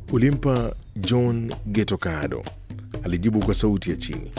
Ulimpa John Geto Kaado? Alijibu kwa sauti ya chini.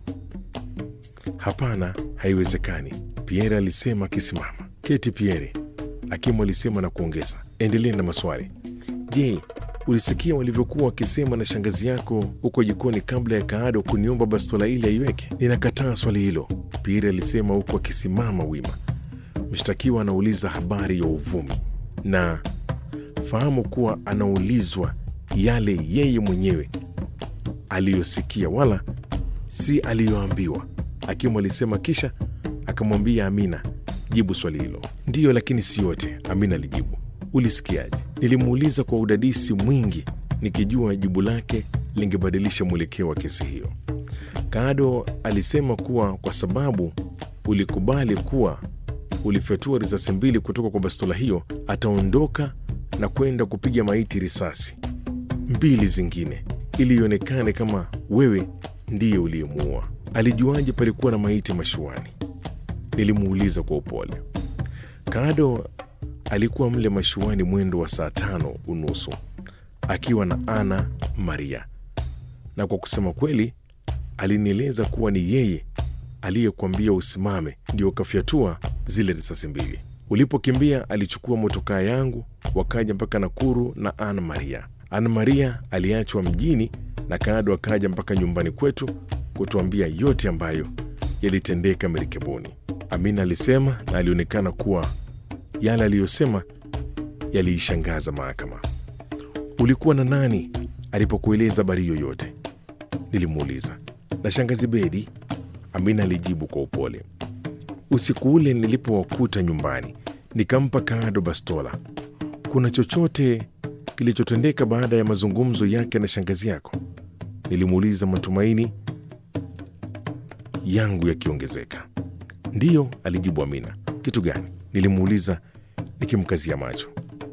Hapana, haiwezekani, Pierre alisema akisimama. Keti Pierre, Hakimu alisema na kuongeza, endelea na maswali. Je, ulisikia walivyokuwa wakisema na shangazi yako huko jikoni kabla ya Kaado kuniomba bastola ile aiweke? Ninakataa swali hilo, Pierre alisema huku akisimama wima. Mshtakiwa anauliza habari ya uvumi na fahamu kuwa anaulizwa yale yeye mwenyewe aliyosikia wala si aliyoambiwa. Hakimu alisema kisha akamwambia Amina, jibu swali hilo. Ndiyo, lakini si yote, Amina alijibu. Ulisikiaje? Nilimuuliza kwa udadisi mwingi, nikijua jibu lake lingebadilisha mwelekeo wa kesi hiyo. Kaado alisema kuwa kwa sababu ulikubali kuwa ulifyatua risasi mbili kutoka kwa bastola hiyo, ataondoka na kwenda kupiga maiti risasi mbili zingine ili ionekane kama wewe ndiye uliyemuua. Alijuaje palikuwa na maiti mashuani? Nilimuuliza kwa upole. Kaado alikuwa mle mashuani mwendo wa saa tano unusu akiwa na Ana Maria, na kwa kusema kweli alinieleza kuwa ni yeye aliyekuambia usimame ndio ukafyatua zile risasi mbili. Ulipokimbia alichukua motokaa yangu wakaja mpaka Nakuru na Ana Maria. Ana Maria aliachwa mjini na Kaado akaja mpaka nyumbani kwetu kutuambia yote ambayo yalitendeka merikebuni. Amina alisema na alionekana kuwa yale aliyosema yaliishangaza mahakama. Ulikuwa na nani alipokueleza habari yoyote? Nilimuuliza. Na shangazi Bedi, Amina alijibu kwa upole. Usiku ule nilipowakuta nyumbani, nikampa Kaado bastola. Kuna chochote kilichotendeka baada ya mazungumzo yake na shangazi yako? Nilimuuliza, matumaini yangu yakiongezeka. Ndiyo, alijibu Amina. Kitu gani? Nilimuuliza nikimkazia macho.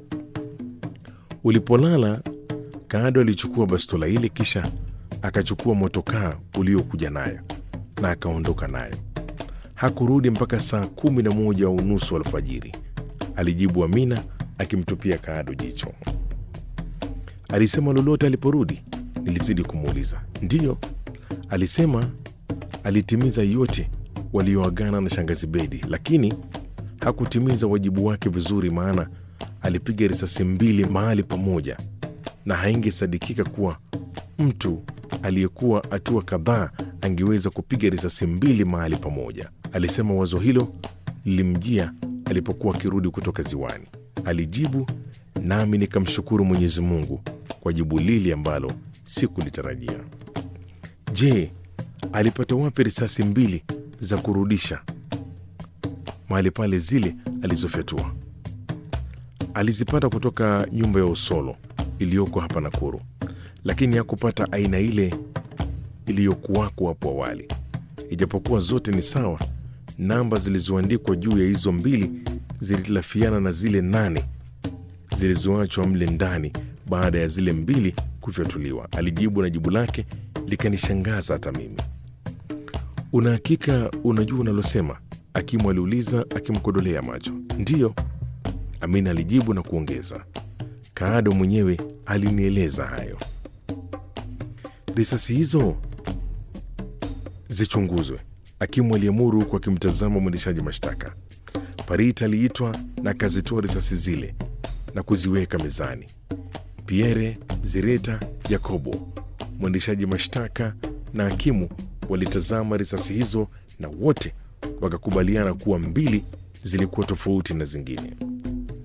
Ulipolala, Kaado alichukua bastola ile, kisha akachukua motokaa uliokuja nayo na akaondoka nayo. Hakurudi mpaka saa kumi na moja unusu alfajiri, alijibu Amina akimtupia Kaado jicho. Alisema lolote aliporudi? Nilizidi kumuuliza. Ndiyo, alisema alitimiza yote walioagana na shangazi Bedi, lakini hakutimiza wajibu wake vizuri, maana alipiga risasi mbili mahali pamoja, na haingesadikika kuwa mtu aliyekuwa hatua kadhaa angeweza kupiga risasi mbili mahali pamoja. Alisema wazo hilo lilimjia alipokuwa akirudi kutoka ziwani, alijibu, nami nikamshukuru Mwenyezi Mungu kwa jibu lile ambalo sikulitarajia. Je, alipata wapi risasi mbili za kurudisha mahali pale zile alizofyatua? Alizipata kutoka nyumba ya Usolo iliyoko hapa Nakuru, lakini hakupata aina ile iliyokuwako hapo awali. Ijapokuwa zote ni sawa, namba zilizoandikwa juu ya hizo mbili zilitilafiana na zile nane zilizoachwa mle ndani baada ya zile mbili kufyatuliwa, alijibu, na jibu lake likanishangaza hata mimi. Una hakika unajua unalosema? Hakimu aliuliza akimkodolea macho. Ndiyo, Amina alijibu na kuongeza, Kaado mwenyewe alinieleza hayo. Risasi hizo zichunguzwe, hakimu aliamuru huku akimtazama mwendeshaji mashtaka. Parit aliitwa na akazitoa risasi zile na kuziweka mezani. Pierre Zireta Yakobo, mwendeshaji mashtaka na hakimu walitazama risasi hizo na wote wakakubaliana kuwa mbili zilikuwa tofauti na zingine.